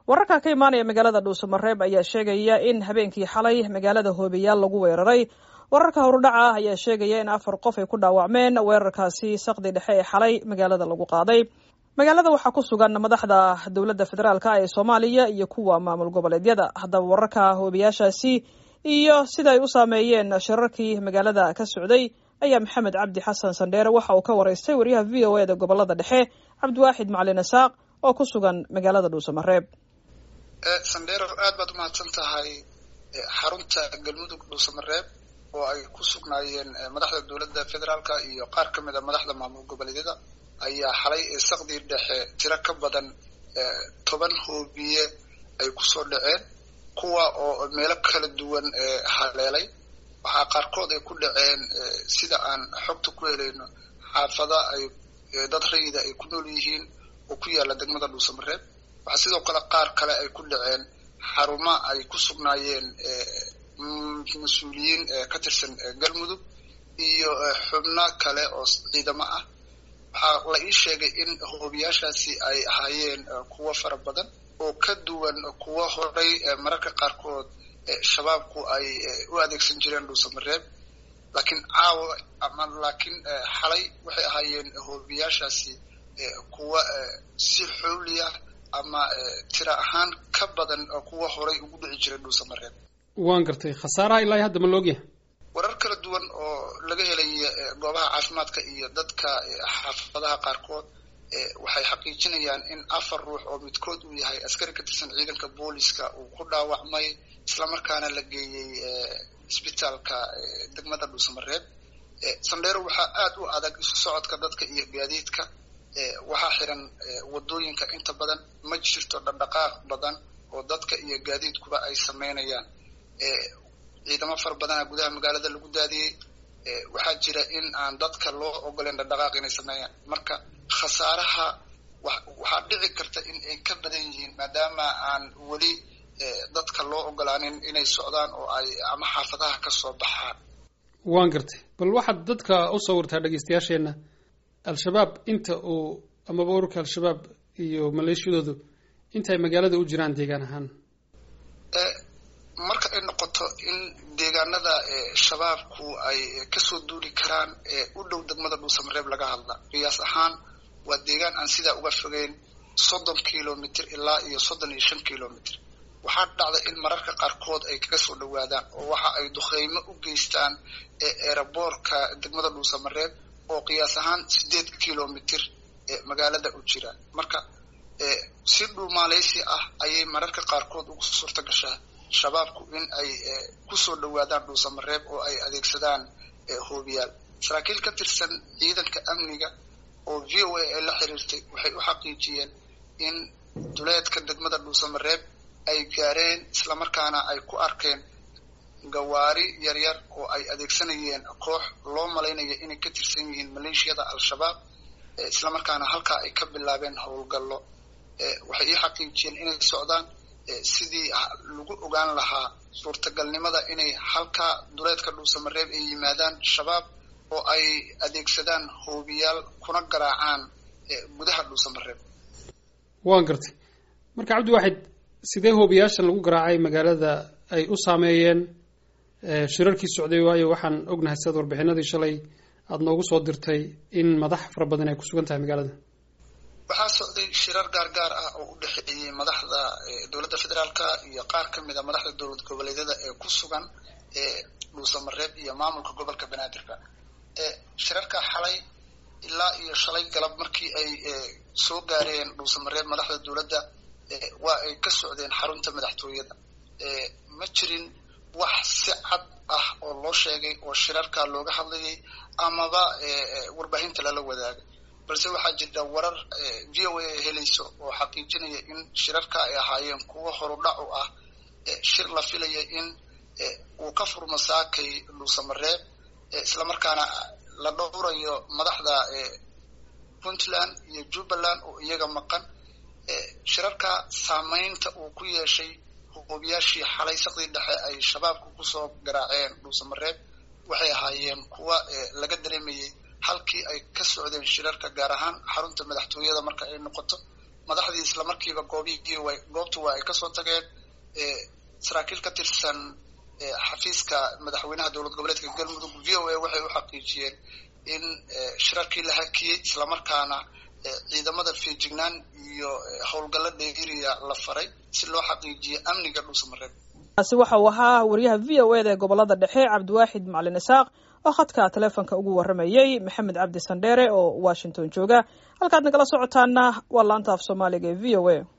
wararka ka imaanaya magaalada dhuusamareeb ayaa sheegaya in habeenkii xalay magaalada hoobiyaal lagu weeraray wararka horudhaca ah ayaa sheegaya in afar qof ay ku dhaawacmeen weerarkaasi saqdi dhexe ee xalay magaalada lagu qaaday magaalada waxaa ku sugan madaxda dowladda federaalk ee soomaaliya iyo kuwa maamul goboleedyada haddaba wararka hoobiyaashaasi iyo sida ay u saameeyeen shirarkii magaalada ka socday ayaa maxamed cabdi xasan sandheere waxa uu ka waraystay wariyaha v o eda gobolada dhexe cabdiwaaxid macalin isaaq oo ku sugan magaalada dhuusamareeb sandheero aad baad umahadsan tahay xarunta galmudug dhuusamareeb oo ay ku sugnaayeen madaxda dowladda federaalka iyo qaar ka mid a madaxda maamul goboleedyada ayaa xalay saqdii dhexe tiro ka badan toban hoobiye ay kusoo dhaceen kuwa oo meelo kala duwan haleelay waxaa qaarkood ay ku dhaceen sida aan xogta ku helayno xaafada ay dad rayida ay ku nool yihiin oo ku yaala degmada dhuusamareeb waxaa sidoo kale qaar kale ay ku dhaceen xarumo ay ku sugnaayeen mas-uuliyiin ka tirsan galmudug iyo xubno kale oo ciidamo ah waxaa la ii sheegay in hoobiyaashaasi ay ahaayeen kuwo fara badan oo ka duwan kuwo horay mararka qaarkood shabaabku ay u adeegsan jireen dhuusamareeb laakiin caawa ama laakiin xalay waxay ahaayeen hoobiyaashaasi kuwa si xowliya ama tira ahaan ka badan kuwa horay ugu dhici jiray dhuusamareeb waan gartay khasaaraha ilaa hadda ma loogyahay warar kala duwan oo laga helaya goobaha caafimaadka iyo dadka xaafadaha qaarkood waxay xaqiijinayaan in afar ruux oo midkood uu yahay askari ka tirsan ciidanka booliska uu ku dhaawacmay islamarkaana la geeyey isbitaalka degmada dhuusamareeb sandheero waxaa aad u adag isu socodka dadka iyo gaadiidka waxaa xiran wadooyinka inta badan ma jirto dhaqdhaqaaq badan oo dadka iyo gaadiidkuba ay sameynayaan ciidamo fara badana gudaha magaalada lagu daadiyey waxaa jira in aan dadka loo ogoleen dhaqdhaqaaq inay sameeyaan marka khasaaraha waxaa dhici karta in ay ka badan yihiin maadaama aan weli dadka loo ogolaanin inay socdaan oo ay ama xaafadaha ka soo baxaan waan gartay bal waxaad dadka u sawirtaa dhegeystayaasheenna al-shabaab inta uu amaba ururka al-shabaab iyo maleeshiyadoodu inta ay magaalada u jiraan deegaan ahaan marka ay noqoto in deegaanada shabaabku ay kasoo duuli karaan u dhow degmada dhuusamareeb laga hadla qiyaas ahaan waa deegaan aan sidaa uga fogeyn soddon kilomitr ilaa iyo soddon iyo shan kilomitr waxaa dhacda in mararka qaarkood ay kaga soo dhawaadaan oo waxa ay duqeymo u geystaan eeraboorka degmada dhuusamareeb oo qiyaas ahaan sideed kilomitr magaalada u jira marka si dhuumaaleysi ah ayay mararka qaarkood ugu suurta gashaa shabaabku in ay kusoo dhawaadaan dhuusamareeb oo ay adeegsadaan hoobiyaal saraakiil ka tirsan ciidanka amniga oo v o a ay la xiriirtay waxay u xaqiijiyeen in duleedka degmada dhuusamareeb ay gaareen islamarkaana ay ku arkeen gawaari yaryar oo ay adeegsanayeen koox loo malaynaya inay ka tirsan yihiin maleeshiyada al-shabaab islamarkaana halkaa ay ka bilaabeen howlgallo waxay ii xaqiijiyeen inay socdaan sidii lagu ogaan lahaa suurtagalnimada inay halkaa duleedka dhuusamareeb ay yimaadaan shabaab oo ay adeegsadaan hoobiyaal kuna garaacaan gudaha dhuusamareeb waan gartay marka cabdiwaaxid sidee hoobiyaashan lagu garaacay magaalada ay u saameeyeen shirarkii socday waayo waxaan ognahay sidaad warbixinadii shalay aada noogu soo dirtay in madax fara badan ay ku sugan tahay magaalada waxaa socday shirar gaargaar ah oo u dhexeeyey madaxda dowladda federaalka iyo qaar ka mid a madaxda dowlad goboleedyada ee ku sugan dhuusamareeb iyo maamulka gobolka banaadirka shirarka xalay ilaa iyo shalay galab markii ay soo gaareen dhuusamareeb madaxda dowladda waa ay ka socdeen xarunta madaxtooyada ma jirin wax si cad ah oo loo sheegay oo shirarka looga hadlayay amaba warbaahinta lala wadaagay balse waxaa jirta warar v o a ay helayso oo xaqiijinaya in shirarka ay ahaayeen kuwo horudhac u ah shir la filaya in uu ka furmo saakay dhuusamareeb islamarkaana la dhowrayo madaxda puntland iyo jubbaland oo iyaga maqan shirarka saameynta uu ku yeeshay hoobiyaashii xalay saqdii dhexe ay shabaabku kusoo garaaceen dhuusamareeb waxay ahaayeen kuwa laga dareemayay halkii ay ka socdeen shirarka gaar ahaan xarunta madaxtooyada marka ay noqoto madaxdii islamarkiiba goobihii way goobta waa ay kasoo tageen saraakiil ka tirsan xafiiska madaxweynaha dowlad goboleedka galmudug v o a waxay u xaqiijiyeen in shirarkii la hakiyey islamarkaana ciidamada feejignaan iyo howlgallo dheeriya la faray si loo xaqiijiyo amniga dhuusamareeb kaasi waxa uu ahaa wariyaha v o eda ee gobolada dhexe cabdiwaaxid macalin isaaq oo khadka taleefonka ugu waramayey maxamed cabdi sandheere oo washington jooga halkaad nagala socotaana waa laanta af soomaaliga ee v o a